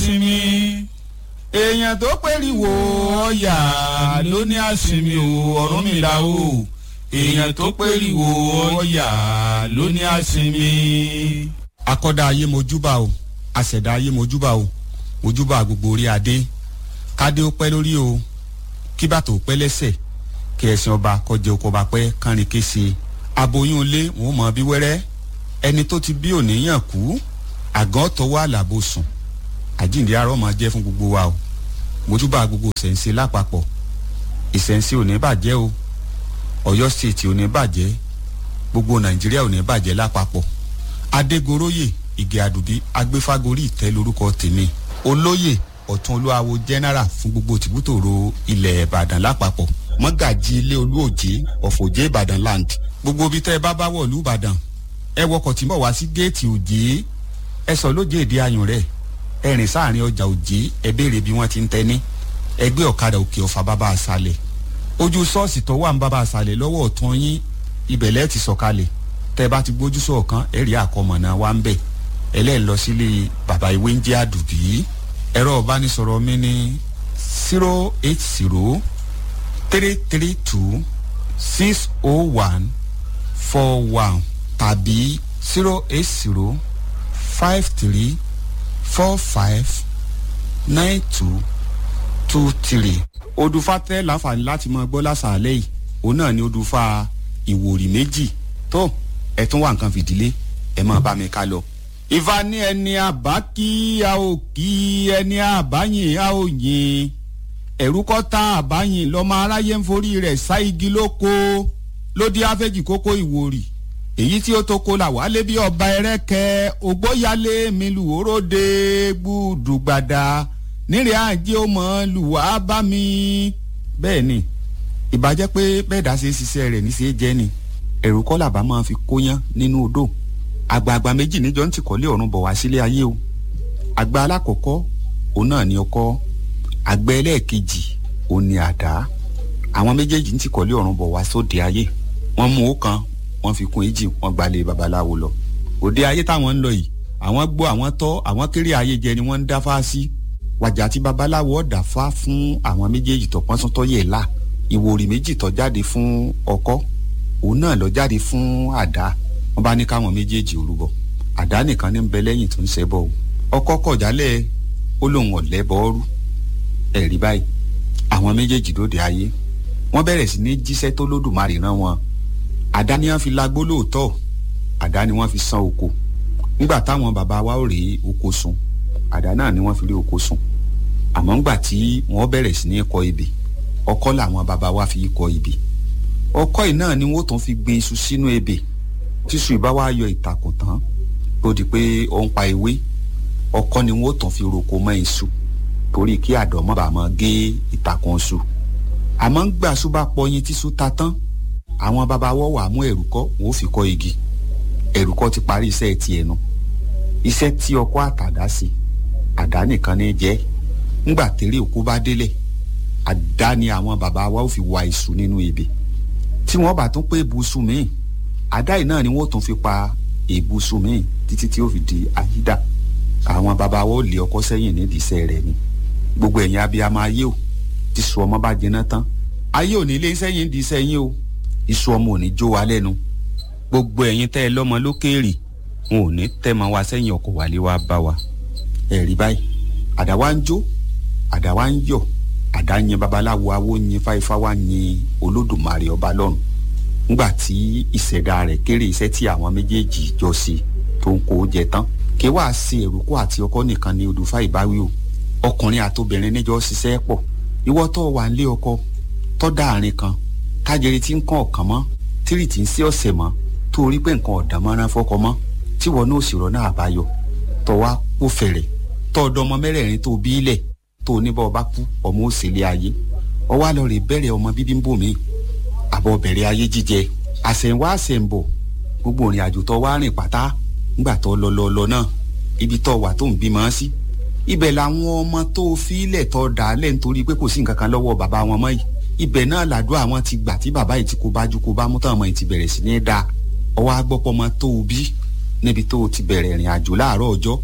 àsinmi èèyàn tó pèríwò ọ̀yà ló ní àsinmi o Ọ̀rúnmìlà o èèyàn tó pèríwò ọ̀yà ló ní àsinmi. akọ́dá ayé mojúbà o àṣẹ̀dá ayé mojúbà o mojúbà gbogbo orí adé kádé ó pẹ́ lórí o kí bàtò ó pẹ́ lẹ́sẹ̀ kí ẹ̀sìn ọba kọjá oko ọba pẹ́ kánrin kése aboyún ilé wọn mọ bí wẹ́rẹ́ ẹni tó ti bí òníyàn kú àgàn tọwọ́ àlàbò sùn àjíǹde arọ́ máa jẹ́ fún gbogbo wa o mojúbà gbogbo ìṣẹ̀ǹsẹ̀ lápapọ̀ ìṣẹ̀ǹsẹ̀ ò ní bàjẹ́ o ọ̀yọ́ stéètì ò ní bàjẹ́ gbogbo nàìjíríà ò ní bàjẹ́ lápapọ̀ adégoróyè ìgè àdùbí agbéfágorí ìtẹ́ lórúkọ tèmi olóyè ọ̀tún olúwawo general fún gbogbo tìbútòrò ilẹ̀ ìbàdàn lápapọ̀ mọ́gàjì ilé olúòjé ọ̀fọ̀jẹ́ ìbàdàn land gbogbo ibi tẹ́ ẹ bá bá wọ̀lú ìbàdàn ẹ wọkọ̀ tí ń bọ̀ wá sí géètì òjé ẹ sọ lóje èdè ayùn rẹ̀ ẹ rìn sáàrin ọjà òjé ẹ béèrè bí wọ́n ti ń tẹ́ni ẹgbẹ́ ọ̀kadà òkè ọ̀fà bàbá àṣàlẹ̀ ojú ṣọ́ọ̀ṣì tó wà ń bàbá àṣàlẹ̀ lọ́wọ́ ọ̀tún yín ibẹ̀ lẹ́ẹ̀ ti sọ̀kalẹ̀ tẹ́ bá ti gbójú sọ̀kan ẹ rí àkọmọ̀nà wa ń bẹ̀ ẹlẹ́ẹ̀ lọ sílé bàbá ìwé ń jẹ́ àdùbí ẹ̀rọ ìbánisọ̀rọ̀ mi ní zero eight zero three three two six oh one four one tàbí zero eight zero five three four five nine two two three. odùfà tẹ́ láǹfààní láti máa gbọ́ lásàálẹ̀ yìí òun náà ni odùfà ìwòrì méjì tó ẹ̀ tún wà nǹkan fìdílé ẹ̀ máa bá mi ká lọ ìfà ní ẹni àbá kí a ò kí ẹni àbáyìn a ò yìn ẹ̀rú kọ́ tá àbáyìn lọ́mọ aráyé ń forí rẹ̀ sá igi lóko lódì áfẹ́jì kókó ìwòrì èyí tí ó tó kó là wálé bí ọba ẹrẹ́kẹ́ ògbóyálé mi lù óróde gbùdùgbàdà nírè àjẹ́ ó mọ̀ lùwà bá mi. bẹ́ẹ̀ ni ìbàjẹ́ pé bẹ́ẹ̀ dá ṣe ṣiṣẹ́ rẹ̀ ní ṣe jẹ́ ni ẹ̀rú kọ́ làbá máa fi kóyán nínú odò àgbààgbà méjì níjọ ń tìkọ́lé ọ̀run bọ̀ wá sílé ayé o àgbà alákọ̀ọ́kọ́ òun náà ni ọkọ́ àgbà ẹlẹ́ẹ̀kejì òun ni àdá àwọn méjèèjì ń tìkọ́lé ọ̀run bọ̀ wá sóde ayé wọ́n mú ọ̀kan wọ́n fi kún èjì wọ́n gbalẹ̀ babaláwo lọ òde ayé táwọn ń lọ yìí àwọn gbọ́ àwọn tọ́ àwọn kéré ayé jẹ ni wọ́n ń dáfá sí wàjà tí babaláwo ọ̀dà fá fún àwọn méjèèjì tó pọ́n sọ́tọ́ yẹ̀ là ìwòrì méjì tó jáde fún ọkọ́ òun náà lọ jáde fún àdá wọ́n bá ní káwọn méjèèjì orúbọ àdá nìkan ní bẹ lẹ́yìn tó ń ṣẹbọ o ọkọ kọjálẹ̀ ó lóun ọ̀lẹ́ bọ́ọ́rú ẹ̀rí báyìí àwọn méjèèjì lóde ayé wọ́n bẹ̀rẹ̀ sí ní jíṣẹ́ tó lódùmarè rán wọn àdá ni wọ́n fi lagbó lóòótọ́ àdá ni wọ́n fi san oko nígbà táwọn bàbá wa ò rí oko sun àdá náà ni wọ́n fi rí oko sun àmọ́ ńgbà tí wọ́n bẹ̀rẹ̀ sí ní kọ ebè ọkọ́ làwọn bàbá wa fi kọ ebè ọkọ́ yìí náà ni wọ́n tún fi gbin iṣu sínú ebè tíṣu ìbá wa yọ ìtàkùn tán tó di pé ó ń pa ewé ọkọ́ ni wọ́n tàn fi roko mọ́ iṣu torí kí àdó má bàa máa gé ìtàkùn iṣu àmọ́ ń gbà ṣú bá pọyin tíṣu ta tán àwọn bàbá wọ́ wà mú ẹ̀rùkọ́ wọ́n fi kọ́ igi ẹ̀rùkọ́ ti parí iṣẹ́ ti ẹnu iṣẹ́ tí ọkọ́ àtàdá sí àdá nìkan ní jẹ́ ńgbà tẹ́lẹ̀ òkú bá délẹ̀ àdá ni àwọn bàbá wa ó fi wa iṣu nínú ebè tí wọ́n bá tún pé ibùsùn míì àdá yìí náà ni wọ́n tún fi pa ìbùsùn míì títí tí ó fi di àyídà àwọn bàbá wa ó lé ọkọ sẹ́yìn nídìí iṣẹ́ rẹ̀ ni gbogbo ẹ̀yin abiyamọ ayé o tí sùn ọmọ bá jiná tán ayé ò ní lé sẹ́yìn di sẹ́yìn o iṣu ọmọ ò ní jó wa lẹ́nu gbogbo ẹ̀yin tẹ́ ẹ lọ́mọ lókèèrè wọn ò ní tẹ́ mọ wa sẹ́yìn ọkọ̀ wálé wa bá wa ẹ̀rí báyìí àdá wa ń jó àdá wa ń yọ̀ àdá yin babaláwo awo yin fáifá wa yin olódùmarè ọba lọ́run ńgbà tí ìṣẹ̀dá rẹ̀ kéré iṣẹ́ tí àwọn méjèèjì jọ sí tó ń kó jẹ tán kí wàá ṣe èrúkọ àti ọkọ nìkan ní odùfà ìbáwí o ọkùnrin àtobìnrin níjọ ṣiṣẹ́ pọ̀ ìwọ tó wà ń lé ọkọ tó dáàrin kan kájẹrì tí ń kàn ọ̀kan mọ́ tírì tí ń sí ọ̀sẹ̀ mọ́ tó rí pé nǹkan ọ̀dà mọ́ra fọ́kọ mọ́ tí wọn náà sì rọ́nà àbáyọ tó wá kó fẹ̀rẹ̀ tó ọ̀dọ́ ọmọ mẹ́rẹ̀ẹ̀rin tó bí ilẹ̀ tó ní bá ọba kú ọmọ òsèlè ayé ọwọ́ àlọ́ rè bẹ̀rẹ̀ ọmọ bíbí ń bò mí àbọ̀ bẹ̀rẹ̀ ayé jíjẹ àṣẹ̀wá àṣẹ̀ǹbọ̀ gbogbo ìrìn àjò tó wá rìn pátá ńgbà tó lọ lọ lọ náà ibi tó wà tó ń bímọ sí ibẹ̀ làwọn ọmọ tó fílẹ̀ tó dà á lẹ̀ nítorí pé kò sí nǹkan kan lọ́wọ́ bàbá wọn mọ́ yìí ibẹ̀ náà làdúrà wọn ti gbà tí bàbá yìí ti kó bájú kó bá mú tán ọmọ yìí ti bẹ̀rẹ̀ sí ní dáa ọwọ́ agbọ́pọ̀ ọmọ tó o bí níbi tó o ti bẹ̀rẹ̀ ìrìn àjò láàárọ̀ ọjọ́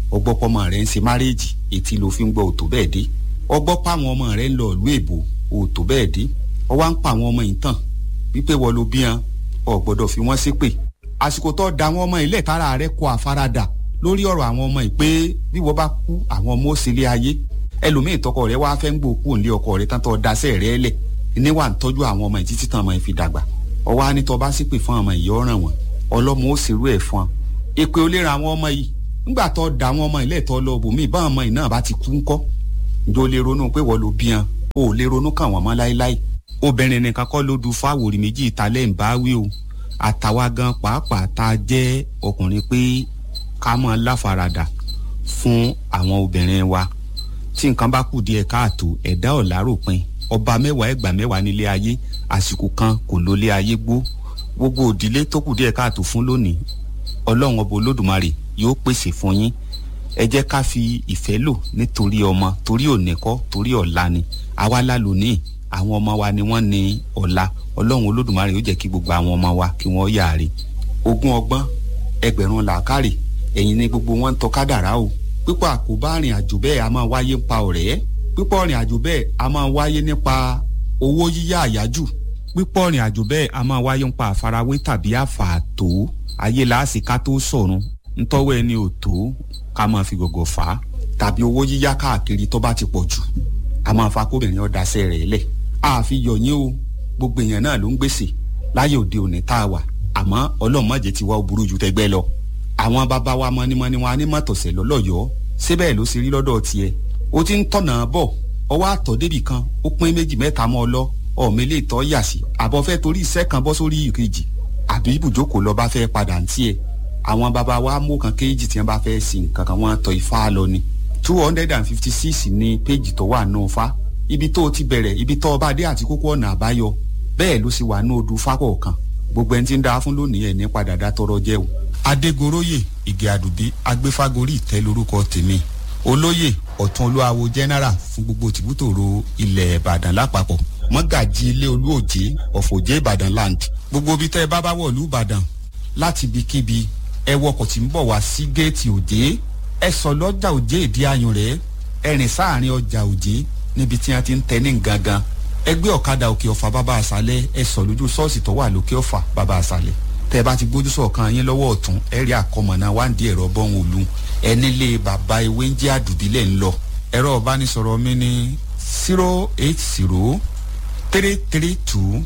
ọgbọ́pọ̀mọ rẹ̀ ń ṣe márèèjì etí ló fi ń gbọ́ òtò bẹ́ẹ̀ dé ọgbọ́pọ̀ àwọn ọmọ rẹ̀ ń lọ ìlú èbó òtò bẹ́ẹ̀ dé ọwá ń pa àwọn ọmọ yìí tàn wípé wọ́n ló bí wọn ò gbọ́dọ̀ fi wọ́n ṣépè àsìkò tó da àwọn ọmọ ilé ìtara rẹ̀ kọ àfaradà lórí ọ̀rọ̀ àwọn ọmọ yìí pé bí wọ́n bá kú àwọn ọmọ ó sílé ayé ẹlòmíì tọkọ rẹ̀ wá fẹ́ ń gbòkú òǹlé ọkọ rẹ̀ tán tó daṣẹ́ rẹ̀ lẹ̀ níwà ń tọ́jú àwọn ọmọ yìí títí tán ọmọ yìí fi dàgbà ọwọ́ á ní tó bá ṣépè fún ọmọ yìí ọ̀ràn wọn ọlọ́mọ ó ṣerú ẹ̀ fún ọ èpè ó lè ra àwọn ọmọ yìí ńgbà tó da àwọn ọmọ ilé ìtọ́ lọ bòmíì bá ọmọ yìí náà bá ti kú ńkọ́ ǹjọ́ lè ronú pé wọ́n ló bí wọn o ò lè ronú kàn wọ́n mọ́ láéláé obìnrin nìkan kọ́ ló du fáwòrì méjì ìtàlẹ́ ń bá wí o àtàwa gan pàápàá tá a jẹ́ ọkùnrin pé ká mọ́ láfaradà fún àwọn obìnrin wa tí nǹkan bá kù díẹ̀ káàtó ẹ̀dá ọ̀làròpin ọba mẹ́wàá ẹgbàá mẹ́wàá nílé ayé àsìkò kan kò lólé ayé gbó gbogbo òdílé tó kù díẹ̀ káàtó fún lónìí ọlọ́run ọba olódùmarè yóò pèsè fún yín ẹ jẹ́ ká fi ìfẹ́ lò nítorí ọmọ torí òní kọ́ torí ọ̀la ni àwa la lónìí àwọn ọmọ wa ni wọ́n ní ọ̀la ọlọ́run olódùmarè yóò jẹ́ kí gbogbo àwọn ọmọ wa kí wọ́n yàre ogún ọgbọ́n ẹgbẹ̀rún làákàrè ẹ̀yin ni gbogbo wọn ń tọ́ kádàrá o pípọ̀ àkóbá rìn àjò bẹ́ẹ̀ a máa wáyé nípa ọ̀rẹ́ pípọ̀ rìn àjò bẹ́ẹ̀ a máa wáyé nípa owó yíyá àyájù pípọ̀ rìn àjò bẹ́ẹ̀ a máa wáyé nípa àfarawé tàbí àfààtò ayé làásì ká tó sọ̀run ntọ́wọ́ ẹni ò tó ká máa fi gọ̀gọ̀ fà á tàbí owó yíyá káàkiri tó bá ti pọ̀ jù a máa fa kóbìnrin ọ̀dàṣẹ́ rẹ̀ lẹ̀ àfi yọ̀yín o gbogbo èèyàn náà ló ń gbèsè láyé òde òní tá a wà àmọ́ ọlọ́run má jẹ́ ti wá ó burú ju tẹgbẹ́ lọ àwọn bàbá wa mọ́nímọ́ní wọn á ní mọ̀tọ̀sẹ̀ lọ́lọ́yọ̀ọ́ síbẹ̀ ló ṣe rí lọ́dọ̀ tiẹ̀ ó ti ń tọ̀nà bọ̀ ọwọ́ àtọ̀ débì kan ó pín méjì mẹ́ta mọ́ ọ lọ ọ̀mọ ilé ìtọ́ yà sí àbọ̀ fẹ́ torí iṣẹ́ kan bọ́ sórí ìkejì àbí ibùjókòó lọ bá fẹ́ padà ń tiẹ̀ àwọn bàbá wa mú kan kéjì tí wọ́n bá fẹ́ sin nǹkan kan wọ́n tọ ifá lọ ni two hundred and fifty six ní péjì tó wà nù fa ibi tó ti bẹ̀rẹ̀ ibi tó ọba dé àti kókó ọ̀nà àbáyọ bẹ́ẹ̀ ló sì wà ní odù fákọ̀ọ̀kan gbogbo ẹni tí ń da fún lónìí ẹ̀ ní padà dá tọrọ jẹ́ o. adégoróyè ìgè àdùbí agbéfágorí ìtẹ́ lórúkọ tèmi olóyè ọ̀tún olúwawo general fún gbogbo tìbútòrò ilẹ̀ ìbàdàn lápapọ̀ mọ́gàjì ilé olúòjé ọ̀fọ̀jẹ́ ìbàdàn land gbogbo ibi tẹ́ ẹ bá bá wọ̀ lú ìbàdàn láti ibikíbi ẹ wọkọ̀ tí ń bọ̀ wá sí géètì òjé ẹ sọ lọ́jà òjé ìdí ayùn rẹ̀ ẹ rìn sáàrin ọjà òjé níbi tí wọ́n ti ń tẹ ní gangan ẹ gbé ọ̀kadà òkè ọ̀fà bàbá àṣálẹ̀ ẹ sọ lójú ṣọ́ọ̀ṣì tó wà lókè ọ̀fà bàbá àṣálẹ̀ tẹ́ ẹ bá ti gbójú sọ̀kan yín lọ́wọ́ ọ̀tún ẹ rí àkọmọ̀nà wáǹdí ẹ̀rọ bọ́hùn òlu ẹ nílé bàbá ewé ń jẹ́ àdùbílẹ̀ ń lọ ẹ̀rọ ìbánisọ̀rọ̀ mi ní zero eight zero three three two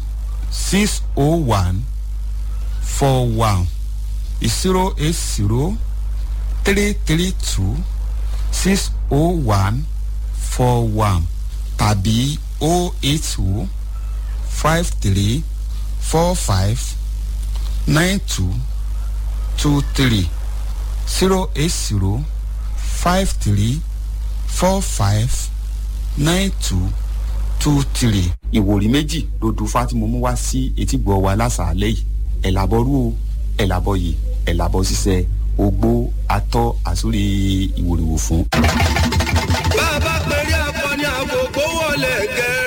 six oh one four one zero eight zero three three two six oh one four one tàbí oh eight two five three four five nine two two three zero eight zero five three four five nine two two three. ìwòrí méjì ló du fátìmù mú wá sí etígbọ̀ wa lásàálẹ̀ yìí ẹ̀làbọ̀rú o ẹ̀làbọ̀yè ẹ̀làbọ̀ ṣiṣẹ́ ogbó atọ́ àsórí ìwòrìwò fún. bá a bá pèrè akọni àkókò wọlé gẹ.